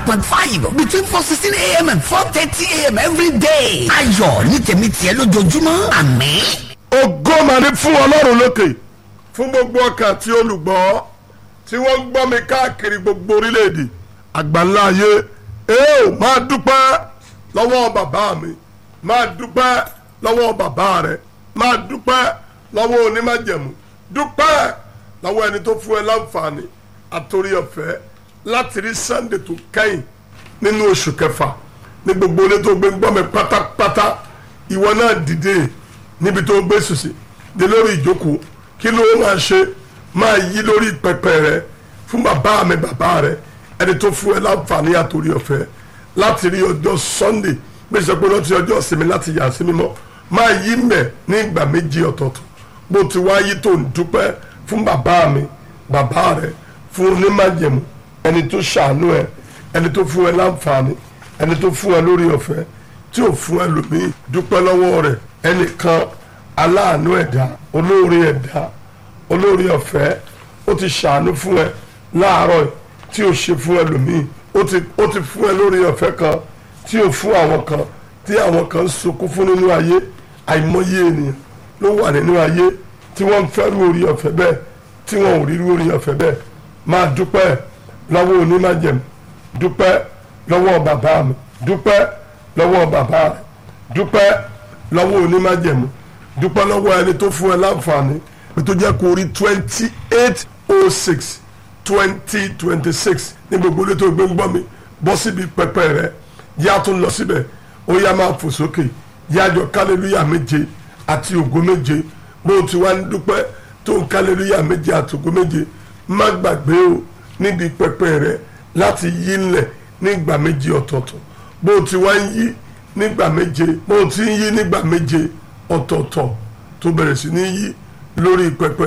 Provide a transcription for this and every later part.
point five between four sixteen a.m. and four thirty a.m. every day. ayọ̀ ní tèmi tiẹ̀ lójoojúmọ́ àmín. ògo mà ní fún ọlọ́run lókè fún gbogbo ọkàn tí olùgbọ́ tí wọ́n ń gbọ́ mi káàkiri gbogbo orílẹ̀-èdè àgbáńlá ayé ee máa dúpẹ́ lọ́wọ́ bàbá mi máa dúpẹ́ lọ́wọ́ bàbá rẹ̀ máa dúpẹ́ lọ́wọ́ onímájẹ̀mú dúpẹ́ lọ́wọ́ ẹni tó fún ẹ láǹfààní àtòrí ọ̀fẹ́ láti rí sunday tó kẹ́yìn nínú oṣù kẹfà ní gbogbo ilé tó gbé ń gbọ́ mi pátápátá ìwọ náà dìde níbi tó gbé sùsì dé lórí ìjókòó kí ló máa ṣe máa yí lórí pẹpẹ rẹ fún bàbá mi bàbá rẹ ẹni tó fún ẹ láǹfààní àtòrí ọ̀fẹ́ láti rí ọjọ́ sunday gbèsè pé lọ́tí ọjọ́ ìsinmi láti yà sí mímọ́ máa yí mẹ́ ní ìgbà méjì ọ̀tọ̀ọ̀tọ̀ bó ti wá yí tó ń dúpẹ́ fún bàbá mi bàbá rẹ fún onímájẹ̀mú ẹni tó ṣàánú ẹ ẹni tó fún ẹ láǹfààní ẹni tó fún ẹ lórí ọ̀fẹ́ tí ò fún ẹ lòmíì dúpẹ́ lọ́wọ́ rẹ ẹnìkan aláàánú ẹ̀dá olóore ẹ̀dá olóore ọ̀fẹ́ ó ti ṣàánú fún ẹ láàárọ̀ tí ò ṣe fún ẹ lòmíì ó ti ó ti fún ẹ lórí ọ̀fẹ́ kan tí ò fún àwọn kan tí àwọn kan ń sunkún fún nínú ayé àìmọye ènìyàn ló wà nínú ayé tí wọ́n ń fẹ́ rú orí ọ̀fẹ́ bẹ́ẹ̀ tí wọ́n ò rí rú orí ọ̀fẹ́ bẹ́ẹ̀ máa dúpẹ́ lọ́wọ́ onímájẹ̀mú dúpẹ́ lọ́wọ́ bàbá mi dúpẹ́ lọ́wọ́ bàbá rẹ̀ dúpẹ́ lọ́wọ́ onímájẹ̀mú dúpẹ́ lọ́wọ́ ẹni tó fún ẹ láǹfààní pé tó jẹ́ kó rí twenty eight oh six twenty twenty six ní gbogbo ilé tó gbé ń gbọ́ mi bọ́ síbi pẹpẹ rẹ yá tún lọ síbẹ̀ ó yá máa fò sókè yájọ kálẹ́lúyà méje àti ògo méje bó o ti wá ń dúpẹ́ tó ń kálẹ́lúyà méje àti ògo méje má gbàgbé o níbi pẹpẹ rẹ láti yí ńlẹ̀ nígbà méje ọ̀tọ̀ọ̀tọ̀ bó o ti wá ń yí nígbà méje bó o ti ń yí nígbà méje ọ̀tọ̀ọ̀tọ̀ tó bẹ̀rẹ̀ sí ní yí lórí pẹpẹ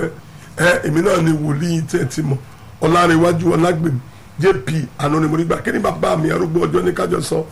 ẹ èmi náà ni wòlíì tẹ́ ti mọ̀ ọ̀làrẹ̀wájú ọ̀làgbèmí jp anonimorígbà kí ni bàbá mi arúgbó ọjọ́ ní kájọ sọ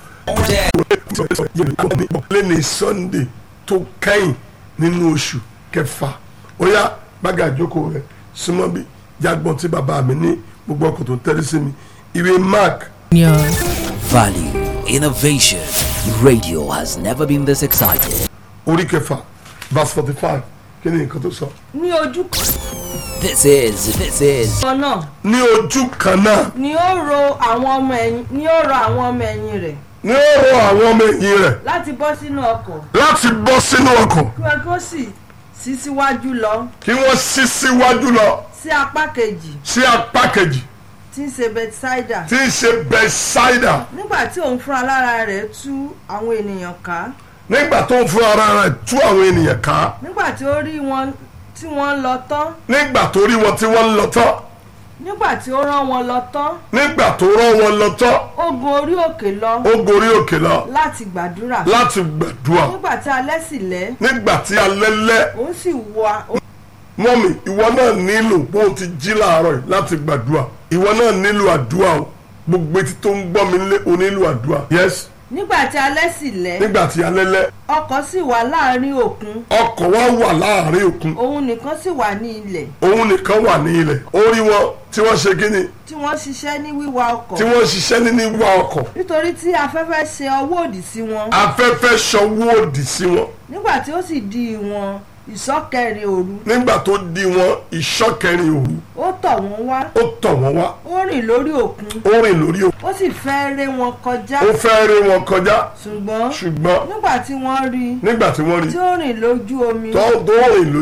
lẹ́ni sunday tó kẹ́yìn nínú oṣù kẹfà ó yá gbága ìjókòó rẹ̀ súnmọ́ bí jágbọ́n tí bàbá mi ní gbogbo ọkọ̀ tó tẹ́lẹ̀ sí mi ìwé mark Value, innovation. Radio has never been this excited. orí kẹfà verse forty five kí ni nǹkan tó sọ. ní ojú This is, this is kan náà ní ojú kan náà ni ó ro àwọn ọmọ ẹ̀yìn ni ó rọ àwọn ọmọ ẹ̀yìn rẹ̀ ní ó rọ àwọn ọmọ ẹ̀yìn rẹ̀ láti bọ́ sínú ọkọ̀ láti bọ́ sínú ọkọ̀ kí wọ́n kó sì sí síwájú lọ kí wọ́n ṣí síwájú lọ sí apá kejì sí apá kejì tí ń ṣe bethsaida tí ń ṣe bẹ́sáìdà nígbà tí òun fúnra lára rẹ̀ tú àwọn ènìyàn ká nígbà tó ń fún ara rẹ̀ tú àwọn ènìyàn ká nígbà tí ó rí wọn tí wọ́n lọ tán nígbà tó rí wọn tí wọ́n ń lọ tán nígbà tí ó rán wọn lọ tán nígbà tó rán wọn lọ tán ó gun orí òkè lọ ó gorí òkè lọ láti gbàdúrà láti gbàdúrà nígbà tí alẹ́ sì lẹ́ nígbà tí alẹ́ lẹ́ òun sì wá mọ́mì ìwọ náà nílò bó o ti jí láàárọ̀ yìí láti gbàdúrà ìwọ náà nílò àdúrà o gbogbo etí tó ń gbọ́ mi lé o nílò àdúrà yes nígbà tí alẹ́ sì lẹ́ nígbà tí alẹ́ lẹ́ ọkọ̀ sì wà láàrin òkun ọkọ̀ wa wà láàrin òkun òun nìkan sì wà ní ilẹ̀ òun nìkan wà ní ilẹ̀ ó rí wọn tí wọ́n ṣe kíni tí wọ́n ṣiṣẹ́ ní wíwa ọkọ̀ tí wọ́n ṣiṣẹ́ ní wíwá ọkọ̀ nítorí tí afẹ́fẹ́ ṣe ọwọ́ òdì sí wọn afẹ́fẹ́ ṣọwọ́ òdì sí wọn nígbà tí ó sì di ìwọ̀n ìsọ́kẹrin òru nígbà tó di wọn ìṣọ́kẹrin òru ó tọ̀ wọ́n wá ó tọ̀ wọ́n wá ó rìn lórí òkun ó rìn lórí òkun ó sì fẹ́ ré wọn kọjá ó fẹ́ rí wọn kọjá ṣùgbọ́n ṣùgbọ́n nígbà tí wọ́n rí i nígbà tí wọ́n rí tí ó rìn lójú omi tó tó rìn lójú